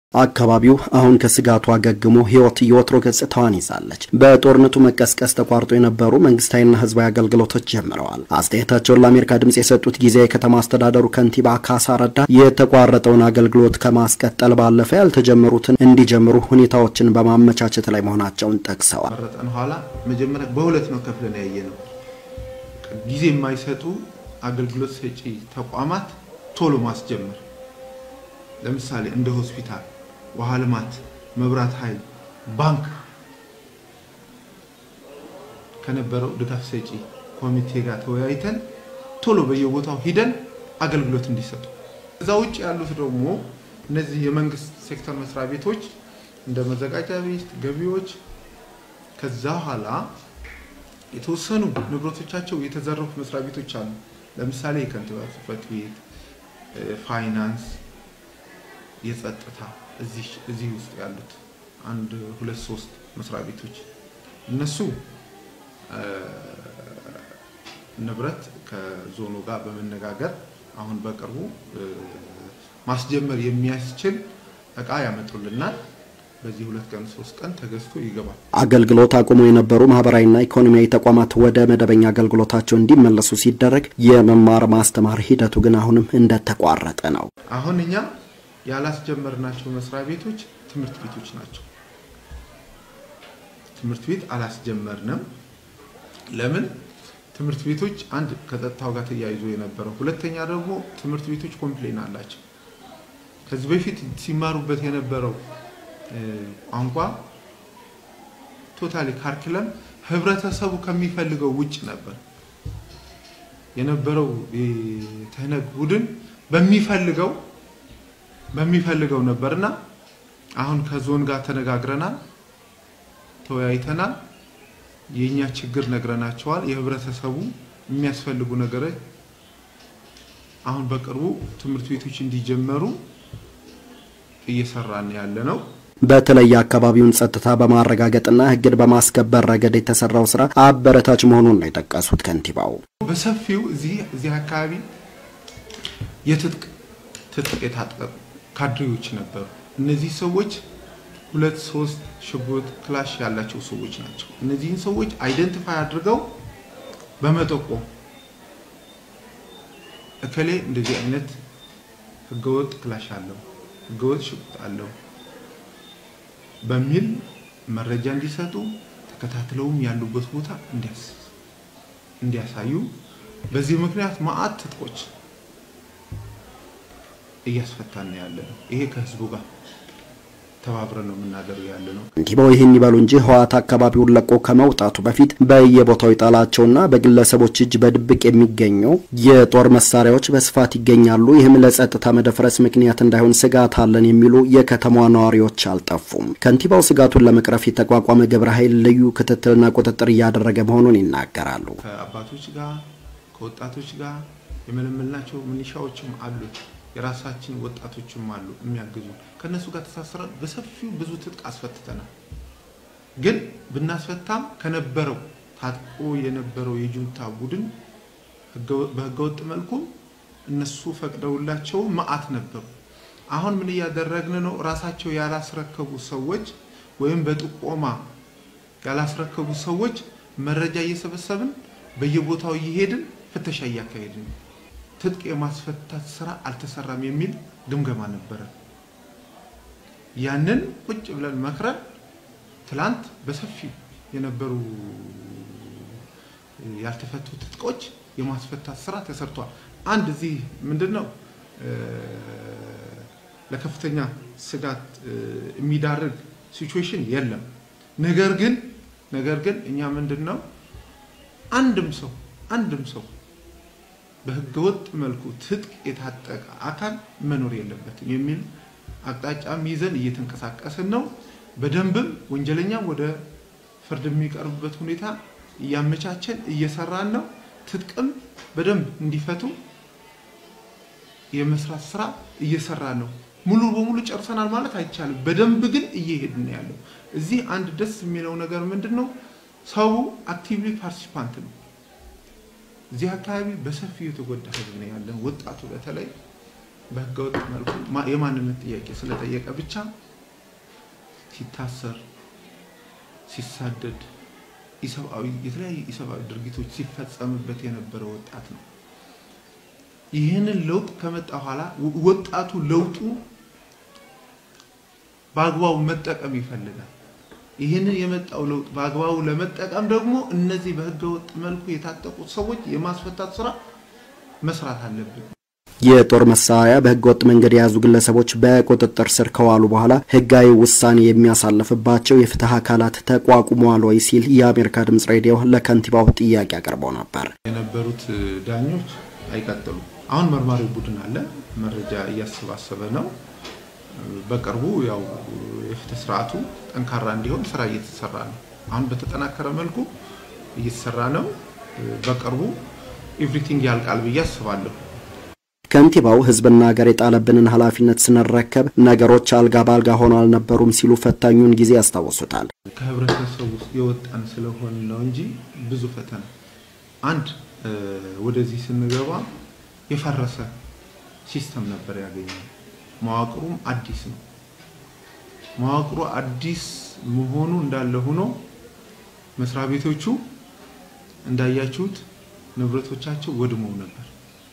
አካባቢው አሁን ከስጋቱ አገግሞ ህይወት የወትሮ ገጽታዋን ይዛለች። በጦርነቱ መቀስቀስ ተቋርጦ የነበሩ መንግስታዊና ህዝባዊ አገልግሎቶች ጀምረዋል። አስተያየታቸውን ለአሜሪካ ድምጽ የሰጡት ጊዜያዊ የከተማ አስተዳደሩ ከንቲባ ካሳ ረዳ የተቋረጠውን አገልግሎት ከማስቀጠል ባለፈ ያልተጀመሩትን እንዲጀምሩ ሁኔታዎችን በማመቻቸት ላይ መሆናቸውን ጠቅሰዋል። መረጠን ኋላ መጀመሪያ በሁለት ነው ከፍለን ያየ ነው። ጊዜ የማይሰጡ አገልግሎት ሰጪ ተቋማት ቶሎ ማስጀመር ለምሳሌ እንደ ሆስፒታል ውሃ ልማት፣ መብራት ኃይል፣ ባንክ ከነበረው ድጋፍ ሰጪ ኮሚቴ ጋር ተወያይተን ቶሎ በየቦታው ሂደን አገልግሎት እንዲሰጡ። እዛ ውጭ ያሉት ደግሞ እነዚህ የመንግስት ሴክተር መስሪያ ቤቶች እንደ መዘጋጃ ቤት፣ ገቢዎች ከዛ ኋላ የተወሰኑ ንብረቶቻቸው የተዘረፉ መስሪያ ቤቶች አሉ። ለምሳሌ የከንቲባ ጽሕፈት ቤት፣ ፋይናንስ፣ የጸጥታ እዚህ ውስጥ ያሉት አንድ ሁለት ሶስት መስሪያ ቤቶች እነሱ ንብረት ከዞኑ ጋር በመነጋገር አሁን በቅርቡ ማስጀመር የሚያስችል እቃ ያመጡልናል። በዚህ ሁለት ቀን ሶስት ቀን ተገዝቶ ይገባል። አገልግሎት አቁሞ የነበሩ ማህበራዊና ኢኮኖሚያዊ ተቋማት ወደ መደበኛ አገልግሎታቸው እንዲመለሱ ሲደረግ የመማር ማስተማር ሂደቱ ግን አሁንም እንደተቋረጠ ነው። አሁን እኛ ያላስጀመርናቸው መስሪያ ቤቶች ትምህርት ቤቶች ናቸው። ትምህርት ቤት አላስጀመርንም። ለምን? ትምህርት ቤቶች አንድ ከጸጥታው ጋር ተያይዞ የነበረው፣ ሁለተኛ ደግሞ ትምህርት ቤቶች ኮምፕሌን አላቸው። ከዚህ በፊት ሲማሩበት የነበረው ቋንቋ ቶታሊ ካርኪለም ህብረተሰቡ ከሚፈልገው ውጭ ነበር የነበረው። የትህነግ ቡድን በሚፈልገው በሚፈልገው ነበርና አሁን ከዞን ጋር ተነጋግረናል፣ ተወያይተናል። የእኛ ችግር ነግረናቸዋል። የህብረተሰቡ የሚያስፈልጉ ነገሮች አሁን በቅርቡ ትምህርት ቤቶች እንዲጀመሩ እየሰራን ያለ ነው። በተለይ የአካባቢውን ጸጥታ በማረጋገጥና ህግን በማስከበር ረገድ የተሰራው ስራ አበረታች መሆኑን ነው የጠቀሱት ከንቲባው። በሰፊው እዚህ እዚህ አካባቢ የትጥቅ ትጥቅ የታጠቁ ካድሬዎች ነበሩ። እነዚህ ሰዎች ሁለት ሶስት ሽጉጥ ክላሽ ያላቸው ሰዎች ናቸው። እነዚህን ሰዎች አይደንቲፋይ አድርገው በመጠቆም እከሌ እንደዚህ አይነት ህገወጥ ክላሽ አለው፣ ህገወጥ ሽጉጥ አለው በሚል መረጃ እንዲሰጡ ተከታትለውም ያሉበት ቦታ እንዲያሳዩ በዚህ ምክንያት መዓት ትጥቆች እያስፈታን ያለ ነው። ይሄ ከህዝቡ ጋር ተባብረን ነው የምናገረው ያለ ነው። ከንቲባው ይህን ይበሉ እንጂ ህወሓት አካባቢውን ለቆ ከመውጣቱ በፊት በየቦታው የጣላቸውና በግለሰቦች እጅ በድብቅ የሚገኙ የጦር መሳሪያዎች በስፋት ይገኛሉ። ይህም ለጸጥታ መደፍረስ ምክንያት እንዳይሆን ስጋት አለን የሚሉ የከተማዋ ነዋሪዎች አልጠፉም። ከንቲባው ስጋቱን ለመቅረፍ የተቋቋመ ግብረ ኃይል ልዩ ክትትልና ቁጥጥር እያደረገ መሆኑን ይናገራሉ። ከአባቶች ጋር ከወጣቶች ጋር የመለመልናቸው ምንሻዎችም አሉት የራሳችን ወጣቶችም አሉ የሚያግዙ። ከነሱ ጋር ተሳስረን በሰፊው ብዙ ትጥቅ አስፈትተናል። ግን ብናስፈታም ከነበረው ታጥቆ የነበረው የጁንታ ቡድን በህገወጥ መልኩ እነሱ ፈቅደውላቸው መዓት ነበሩ። አሁን ምን እያደረግን ነው? ራሳቸው ያላስረከቡ ሰዎች ወይም በጥቆማ ያላስረከቡ ሰዎች መረጃ እየሰበሰብን በየቦታው እየሄድን ፍተሻ እያካሄድን ነው። ትጥቅ የማስፈታት ስራ አልተሰራም የሚል ግምገማ ነበረ። ያንን ቁጭ ብለን መክረን ትላንት በሰፊው የነበሩ ያልተፈቱ ትጥቆች የማስፈታት ስራ ተሰርቷል። አንድ እዚህ ምንድን ነው ለከፍተኛ ስጋት የሚዳርግ ሲቹዌሽን የለም። ነገር ግን ነገር ግን እኛ ምንድን ነው አንድም ሰው አንድም ሰው በህገወጥ መልኩ ትጥቅ የታጠቀ አካል መኖር የለበትም የሚል አቅጣጫም ይዘን እየተንቀሳቀስን ነው። በደንብም ወንጀለኛም ወደ ፍርድ የሚቀርብበት ሁኔታ እያመቻቸን እየሰራን ነው። ትጥቅም በደንብ እንዲፈቱ የመስራት ስራ እየሰራን ነው። ሙሉ በሙሉ ጨርሰናል ማለት አይቻልም። በደንብ ግን እየሄድን ያለው እዚህ አንድ ደስ የሚለው ነገር ምንድን ነው? ሰው አክቲቭሊ ፓርቲሲፓንት ነው። እዚህ አካባቢ በሰፊው የተጎዳ ህዝብ ነው ያለን። ወጣቱ በተለይ በህገወጥ መልኩ የማንነት ጥያቄ ስለጠየቀ ብቻ ሲታሰር፣ ሲሳደድ፣ ኢሰብአዊ የተለያዩ ኢሰብአዊ ድርጊቶች ሲፈጸምበት የነበረ ወጣት ነው። ይህንን ለውጥ ከመጣ በኋላ ወጣቱ ለውጡ በአግባቡ መጠቀም ይፈልጋል። ይህንን የመጣው ለውጥ በአግባቡ ለመጠቀም ደግሞ እነዚህ በህገወጥ መልኩ የታጠቁት ሰዎች የማስፈታት ስራ መስራት አለብን። የጦር መሳሪያ በህገወጥ መንገድ የያዙ ግለሰቦች በቁጥጥር ስር ከዋሉ በኋላ ህጋዊ ውሳኔ የሚያሳልፍባቸው የፍትህ አካላት ተቋቁመዋል ወይ ሲል የአሜሪካ ድምጽ ሬዲዮ ለከንቲባው ጥያቄ አቅርበው ነበር። የነበሩት ዳኞች አይቀጥሉም። አሁን መርማሪ ቡድን አለ፣ መረጃ እያሰባሰበ ነው። በቅርቡ ያው የፍትህ ስርዓቱ ጠንካራ እንዲሆን ስራ እየተሰራ ነው። አሁን በተጠናከረ መልኩ እየተሰራ ነው። በቅርቡ ኤቭሪቲንግ ያልቃል ብዬ አስባለሁ። ከንቲባው ህዝብና ሀገር የጣለብንን ኃላፊነት ስንረከብ ነገሮች አልጋ በአልጋ ሆነው አልነበሩም ሲሉ ፈታኙን ጊዜ ያስታውሱታል። ከህብረተሰቡ ውስጥ የወጣን ስለሆን ነው እንጂ ብዙ ፈተና አንድ ወደዚህ ስንገባ የፈረሰ ሲስተም ነበር ያገኘው። መዋቅሩም አዲስ ነው። መዋቅሩ አዲስ መሆኑ እንዳለ ሆኖ መስሪያ ቤቶቹ እንዳያችሁት ንብረቶቻቸው ወድመው ነበር።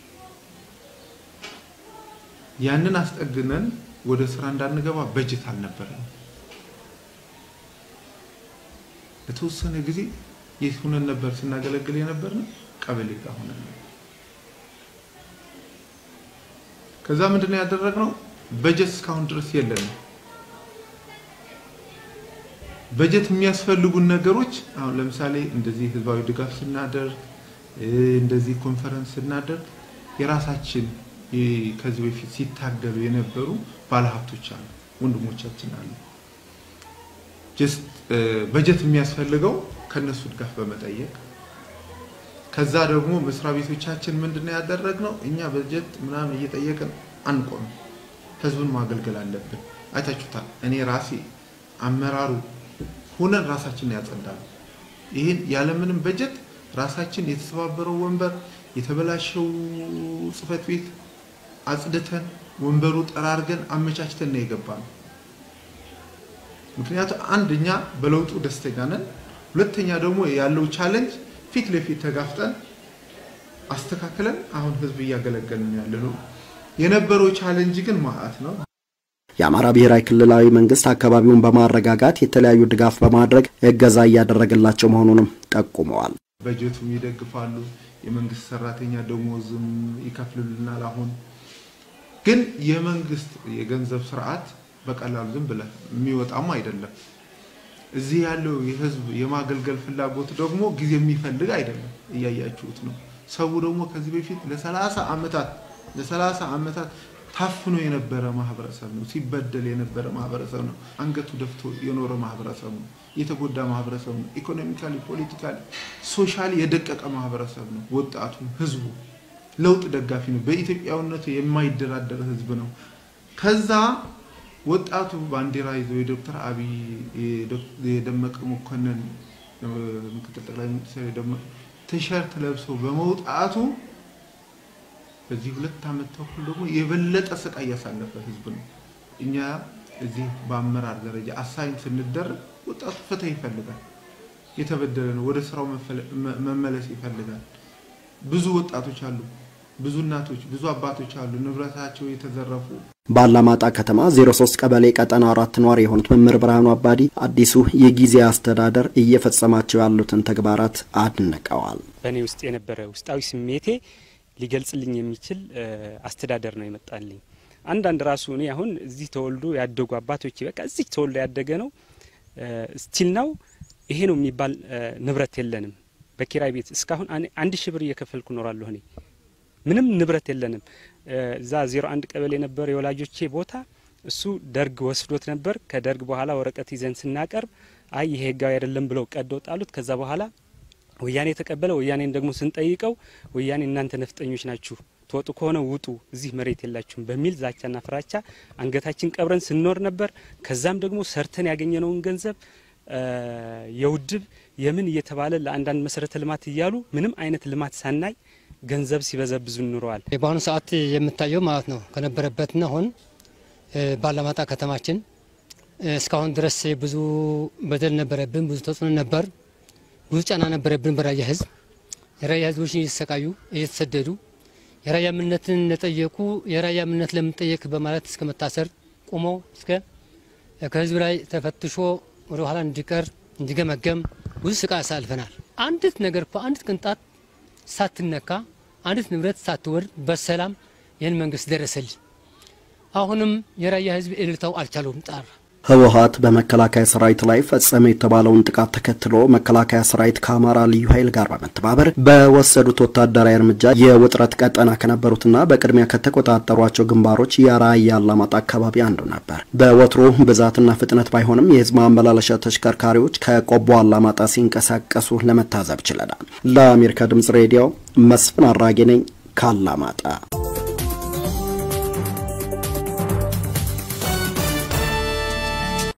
ያንን አስጠግነን ወደ ስራ እንዳንገባ በጀት አልነበረም። ለተወሰነ ጊዜ የት ሆነን ነበር ስናገለግል የነበር ነው? ቀበሌ ጋር ሆነን ነበር። ከዛ ምንድነው ያደረግነው? በጀት እስካሁን ድረስ የለንም። በጀት የሚያስፈልጉን ነገሮች አሁን ለምሳሌ እንደዚህ ህዝባዊ ድጋፍ ስናደርግ እንደዚህ ኮንፈረንስ ስናደርግ የራሳችን ከዚህ በፊት ሲታገሉ የነበሩ ባለሀብቶች አሉ፣ ወንድሞቻችን አሉ። ጀስት በጀት የሚያስፈልገው ከነሱ ድጋፍ በመጠየቅ ከዛ ደግሞ መስሪያ ቤቶቻችን ምንድነው ያደረግነው? እኛ በጀት ምናምን እየጠየቅን አንቆምም። ህዝቡን ማገልገል አለብን። አይታችሁታል። እኔ ራሴ አመራሩ ሁነን ራሳችን ያጸዳሉ። ይህን ያለምንም በጀት ራሳችን የተሰባበረው ወንበር የተበላሸው ጽህፈት ቤት አጽድተን ወንበሩ ጠራርገን አመቻችተን ነው የገባ ነው። ምክንያቱም አንደኛ በለውጡ ደስተኛ ነን፣ ሁለተኛ ደግሞ ያለው ቻለንጅ ፊት ለፊት ተጋፍጠን አስተካክለን አሁን ህዝብ እያገለገልን ያለ ነው። የነበረው ቻለንጅ ግን ማአት ነው። የአማራ ብሔራዊ ክልላዊ መንግስት አካባቢውን በማረጋጋት የተለያዩ ድጋፍ በማድረግ እገዛ እያደረገላቸው መሆኑንም ጠቁመዋል። በጀቱም ይደግፋሉ። የመንግስት ሰራተኛ ደሞዝም ይከፍልልናል። አሁን ግን የመንግስት የገንዘብ ስርዓት በቀላሉ ዝም ብለህ የሚወጣም አይደለም። እዚህ ያለው የህዝብ የማገልገል ፍላጎት ደግሞ ጊዜ የሚፈልግ አይደለም። እያያችሁት ነው። ሰው ደግሞ ከዚህ በፊት ለሰላሳ ዓመታት ለሰላሳ ዓመታት ታፍኖ የነበረ ማህበረሰብ ነው። ሲበደል የነበረ ማህበረሰብ ነው። አንገቱ ደፍቶ የኖረ ማህበረሰብ ነው። የተጎዳ ማህበረሰብ ነው። ኢኮኖሚካሊ፣ ፖለቲካሊ፣ ሶሻሊ የደቀቀ ማህበረሰብ ነው። ወጣቱ ህዝቡ ለውጥ ደጋፊ ነው። በኢትዮጵያዊነቱ የማይደራደር ህዝብ ነው። ከዛ ወጣቱ ባንዲራ ይዞ የዶክተር አብይ የደመቀ መኮንን ምክትል ጠቅላይ ሚኒስትር የደመቀ ቲሸርት ለብሶ በመውጣቱ በዚህ ሁለት ዓመት ተኩል ደግሞ የበለጠ ስቃይ ያሳለፈ ህዝብ ነው። እኛ እዚህ በአመራር ደረጃ አሳይን ስንደረግ ወጣቱ ፍትህ ይፈልጋል። የተበደለ ነው። ወደ ስራው መመለስ ይፈልጋል። ብዙ ወጣቶች አሉ፣ ብዙ እናቶች፣ ብዙ አባቶች አሉ ንብረታቸው የተዘረፉ። በአላማጣ ከተማ 03 ቀበሌ ቀጠና አራት ነዋሪ የሆኑት መምህር ብርሃኑ አባዲ አዲሱ የጊዜ አስተዳደር እየፈጸማቸው ያሉትን ተግባራት አድንቀዋል። በእኔ ውስጥ የነበረ ውስጣዊ ስሜቴ ሊገልጽልኝ የሚችል አስተዳደር ነው የመጣልኝ። አንዳንድ ራሱ እኔ አሁን እዚህ ተወልዶ ያደጉ አባቶች በቃ እዚህ ተወልዶ ያደገ ነው ስቲል ነው ይሄ ነው የሚባል ንብረት የለንም። በኪራይ ቤት እስካሁን አንድ ሺህ ብር እየከፈልኩ እኖራለሁ። እኔ ምንም ንብረት የለንም። እዛ ዜሮ አንድ ቀበሌ ነበር የወላጆቼ ቦታ። እሱ ደርግ ወስዶት ነበር። ከደርግ በኋላ ወረቀት ይዘን ስናቀርብ አይ ይሄ ህጋዊ አይደለም ብለው ቀደው ጣሉት። ከዛ በኋላ ወያኔ የተቀበለ ወያኔን ደግሞ ስንጠይቀው ወያኔ እናንተ ነፍጠኞች ናችሁ፣ ትወጡ ከሆነ ውጡ፣ እዚህ መሬት የላችሁም በሚል ዛቻና ፍራቻ አንገታችን ቀብረን ስንኖር ነበር። ከዛም ደግሞ ሰርተን ያገኘነውን ገንዘብ የውድብ የምን እየተባለ ለአንዳንድ መሰረተ ልማት እያሉ ምንም አይነት ልማት ሳናይ ገንዘብ ሲበዘብዙ ኑረዋል። በአሁኑ ሰዓት የምታየው ማለት ነው ከነበረበትና አሁን ባላማጣ ከተማችን እስካሁን ድረስ ብዙ በደል ነበረብን፣ ብዙ ተጽዕኖ ነበር፣ ብዙ ጫና ነበረብን በራያ ህዝብ። የራያ ህዝቦች እየተሰቃዩ እየተሰደዱ የራያ ምነትን ለጠየቁ የራያ ምነት ለምንጠየቅ በማለት እስከ መታሰር ቆመው እስከ ከህዝብ ላይ ተፈትሾ ወደ ኋላ እንዲቀር እንዲገመገም ብዙ ስቃይ አሳልፈናል። አንዲት ነገር እኮ አንዲት ቅንጣት ሳትነካ አንዲት ንብረት ሳትወርድ በሰላም ይህን መንግስት ደረሰልን። አሁንም የራያ ህዝብ እልልታው አልቻለውም ጣራ ህወሀት በመከላከያ ሰራዊት ላይ ፈጸመ የተባለውን ጥቃት ተከትሎ መከላከያ ሰራዊት ከአማራ ልዩ ኃይል ጋር በመተባበር በወሰዱት ወታደራዊ እርምጃ የውጥረት ቀጠና ከነበሩትና በቅድሚያ ከተቆጣጠሯቸው ግንባሮች የራያ አላማጣ አካባቢ አንዱ ነበር። በወትሮ ብዛትና ፍጥነት ባይሆንም የህዝብ ማመላለሻ ተሽከርካሪዎች ከቆቦ አላማጣ ሲንቀሳቀሱ ለመታዘብ ችለናል። ለአሜሪካ ድምጽ ሬዲዮ መስፍን አራጌ ነኝ ካላማጣ